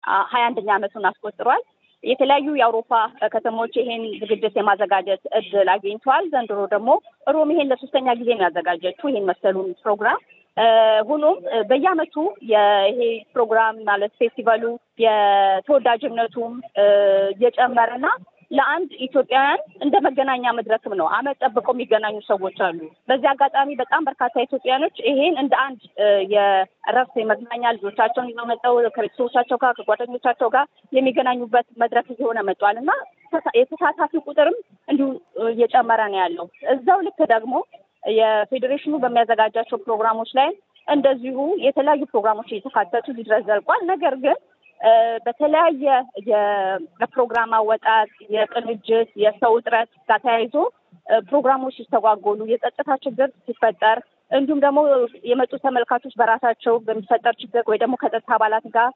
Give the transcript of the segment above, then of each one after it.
ሀያ አንደኛ ዓመቱን አስቆጥሯል። የተለያዩ የአውሮፓ ከተሞች ይሄን ዝግጅት የማዘጋጀት እድል አግኝተዋል። ዘንድሮ ደግሞ ሮም ይሄን ለሶስተኛ ጊዜ ነው ያዘጋጀችው ይሄን መሰሉን ፕሮግራም። ሆኖም በየዓመቱ ይሄ ፕሮግራም ማለት ፌስቲቫሉ የተወዳጅነቱም እየጨመረና ለአንድ ኢትዮጵያውያን እንደ መገናኛ መድረክም ነው። አመት ጠብቀው የሚገናኙ ሰዎች አሉ። በዚህ አጋጣሚ በጣም በርካታ ኢትዮጵያኖች ይሄን እንደ አንድ የእረፍት የመዝናኛ ልጆቻቸውን ይዘው መጠው ከቤተሰቦቻቸው ጋር ከጓደኞቻቸው ጋር የሚገናኙበት መድረክ እየሆነ መጥቷል እና የተሳታፊ ቁጥርም እንዲሁ እየጨመረ ነው ያለው። እዛው ልክ ደግሞ የፌዴሬሽኑ በሚያዘጋጃቸው ፕሮግራሞች ላይ እንደዚሁ የተለያዩ ፕሮግራሞች እየተካተቱ ድረስ ዘልቋል። ነገር ግን በተለያየ የፕሮግራም አወጣጥ፣ የቅንጅት፣ የሰው እጥረት ጋር ተያይዞ ፕሮግራሞች ሲስተጓጎሉ፣ የጸጥታ ችግር ሲፈጠር እንዲሁም ደግሞ የመጡ ተመልካቾች በራሳቸው በሚፈጠር ችግር ወይ ደግሞ ከጸጥታ አባላት ጋር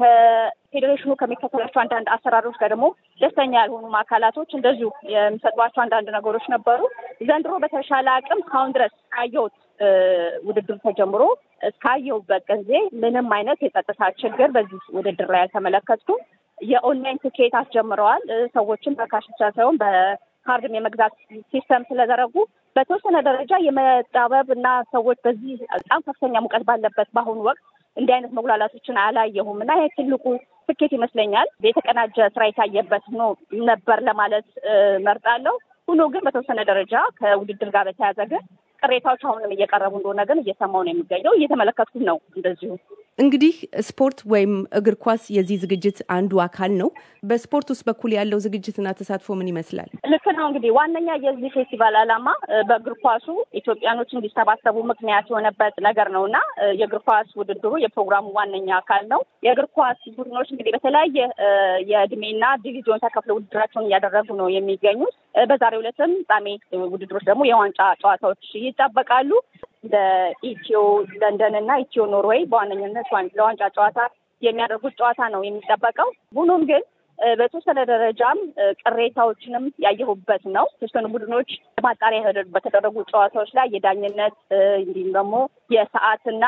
ከፌዴሬሽኑ ከሚከተላቸው አንዳንድ አሰራሮች ጋር ደግሞ ደስተኛ ያልሆኑ አካላቶች እንደዚሁ የሚሰጧቸው አንዳንድ ነገሮች ነበሩ። ዘንድሮ በተሻለ አቅም እስካሁን ድረስ ካየሁት ውድድር ተጀምሮ እስካየሁበት ጊዜ ምንም አይነት የጸጥታ ችግር በዚህ ውድድር ላይ አልተመለከትኩም። የኦንላይን ትኬት አስጀምረዋል። ሰዎችን በካሽ ብቻ ሳይሆን በካርድም የመግዛት ሲስተም ስለዘረጉ በተወሰነ ደረጃ የመጣበብ እና ሰዎች በዚህ በጣም ከፍተኛ ሙቀት ባለበት በአሁኑ ወቅት እንዲህ አይነት መጉላላቶችን አላየሁም እና ይህ ትልቁ ስኬት ይመስለኛል። የተቀናጀ ስራ የታየበት ነው ነበር ለማለት መርጣለሁ። ሆኖ ግን በተወሰነ ደረጃ ከውድድር ጋር በተያያዘ ግን ቅሬታዎች አሁንም እየቀረቡ እንደሆነ ግን እየሰማው ነው የሚገኘው። እየተመለከትኩት ነው። እንደዚሁ እንግዲህ ስፖርት ወይም እግር ኳስ የዚህ ዝግጅት አንዱ አካል ነው። በስፖርት ውስጥ በኩል ያለው ዝግጅትና ተሳትፎ ምን ይመስላል? ልክ ነው። እንግዲህ ዋነኛ የዚህ ፌስቲቫል ዓላማ በእግር ኳሱ ኢትዮጵያኖች እንዲሰባሰቡ ምክንያት የሆነበት ነገር ነው እና የእግር ኳስ ውድድሩ የፕሮግራሙ ዋነኛ አካል ነው። የእግር ኳስ ቡድኖች እንግዲህ በተለያየ የእድሜና ዲቪዚዮን ተከፍለው ውድድራቸውን እያደረጉ ነው የሚገኙት። በዛሬው ዕለትም ፍጻሜ ውድድሮች ደግሞ የዋንጫ ጨዋታዎች ይጠበቃሉ። እንደ ኢትዮ ለንደን እና ኢትዮ ኖርዌይ በዋነኝነት ለዋንጫ ጨዋታ የሚያደርጉት ጨዋታ ነው የሚጠበቀው። ሆኖም ግን በተወሰነ ደረጃም ቅሬታዎችንም ያየሁበት ነው። የተወሰኑ ቡድኖች ማጣሪያ በተደረጉ ጨዋታዎች ላይ የዳኝነት እንዲሁም ደግሞ የሰዓትና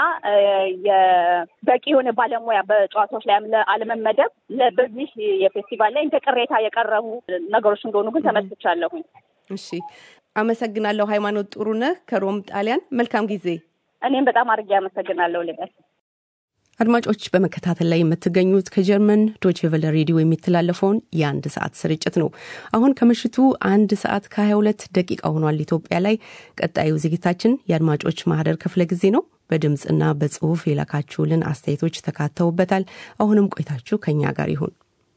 የበቂ የሆነ ባለሙያ በጨዋታዎች ላይ አለመመደብ በዚህ የፌስቲቫል ላይ እንደ ቅሬታ የቀረቡ ነገሮች እንደሆኑ ግን ተመልክቻለሁኝ። እሺ፣ አመሰግናለሁ። ሃይማኖት ጥሩነህ ከሮም ጣሊያን። መልካም ጊዜ። እኔም በጣም አድርጌ አመሰግናለሁ ልበስ አድማጮች በመከታተል ላይ የምትገኙት ከጀርመን ዶችቨለ ሬዲዮ የሚተላለፈውን የአንድ ሰዓት ስርጭት ነው። አሁን ከምሽቱ አንድ ሰዓት ከ22 ደቂቃ ሆኗል ኢትዮጵያ ላይ። ቀጣዩ ዝግጅታችን የአድማጮች ማህደር ክፍለ ጊዜ ነው። በድምፅና በጽሁፍ የላካችሁልን አስተያየቶች ተካተውበታል። አሁንም ቆይታችሁ ከኛ ጋር ይሁን።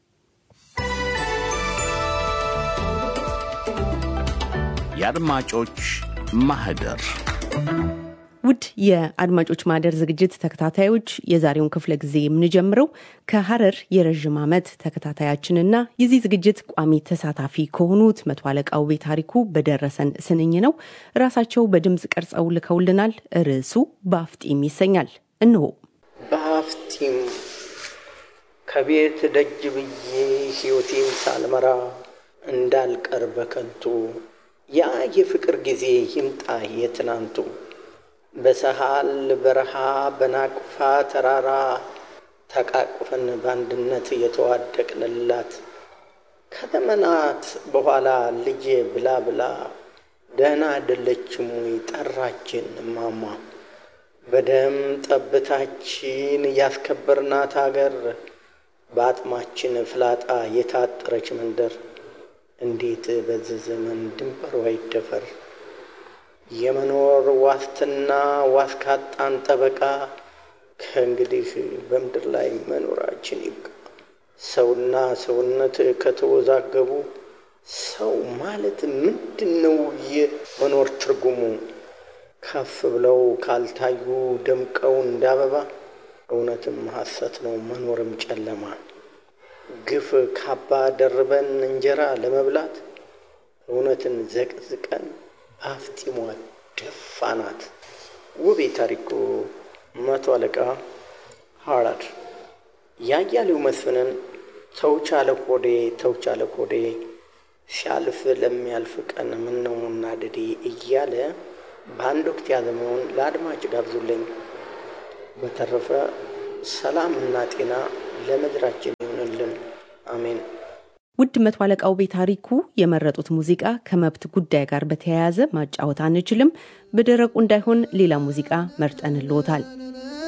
የአድማጮች ማህደር ውድ የአድማጮች ማህደር ዝግጅት ተከታታዮች የዛሬውን ክፍለ ጊዜ የምንጀምረው ከሀረር የረዥም ዓመት ተከታታያችንና የዚህ ዝግጅት ቋሚ ተሳታፊ ከሆኑት መቶ አለቃ ውቤ ታሪኩ በደረሰን ስንኝ ነው። ራሳቸው በድምፅ ቀርጸው ልከውልናል። ርዕሱ በአፍጢም ይሰኛል። እንሆ። በአፍጢም ከቤት ደጅ ብዬ ሕይወቴን ሳልመራ እንዳልቀር በከንቱ ያ የፍቅር ጊዜ ይምጣ የትናንቱ በሰሃል በረሃ በናቅፋ ተራራ ተቃቅፈን በአንድነት የተዋደቅንላት ከዘመናት በኋላ ልጄ ብላ ብላ ደህና አይደለችም ወይ ጠራችን እማማ በደም ጠብታችን ያስከበርናት አገር በአጥማችን ፍላጣ የታጠረች መንደር እንዴት በዚህ ዘመን ድንበሯ ይደፈር? የመኖር ዋስትና ዋስካጣን ጠበቃ ከእንግዲህ በምድር ላይ መኖራችን ይብቃ። ሰውና ሰውነት ከተወዛገቡ ሰው ማለት ምንድን ነው? የመኖር ትርጉሙ ከፍ ብለው ካልታዩ ደምቀው እንዳበባ እውነትም ሐሰት ነው መኖርም ጨለማ። ግፍ ካባ ደርበን እንጀራ ለመብላት እውነትን ዘቅዝቀን አፍጢሟ ደፋናት። ውቤ ታሪኩ መቶ አለቃ ሀራድ ያያሌው መስፍንን ተውቻለ ሆዴ ተውቻለ ሆዴ ሲያልፍ ለሚያልፍ ቀን ምነው መናደዴ እያለ በአንድ ወቅት ያዘመውን ለአድማጭ ጋብዙልኝ። በተረፈ ሰላምና ጤና ለምድራችን አሜን። ውድ መቶ አለቃው ቤ ታሪኩ የመረጡት ሙዚቃ ከመብት ጉዳይ ጋር በተያያዘ ማጫወት አንችልም፣ በደረቁ እንዳይሆን ሌላ ሙዚቃ መርጠንልዎታል።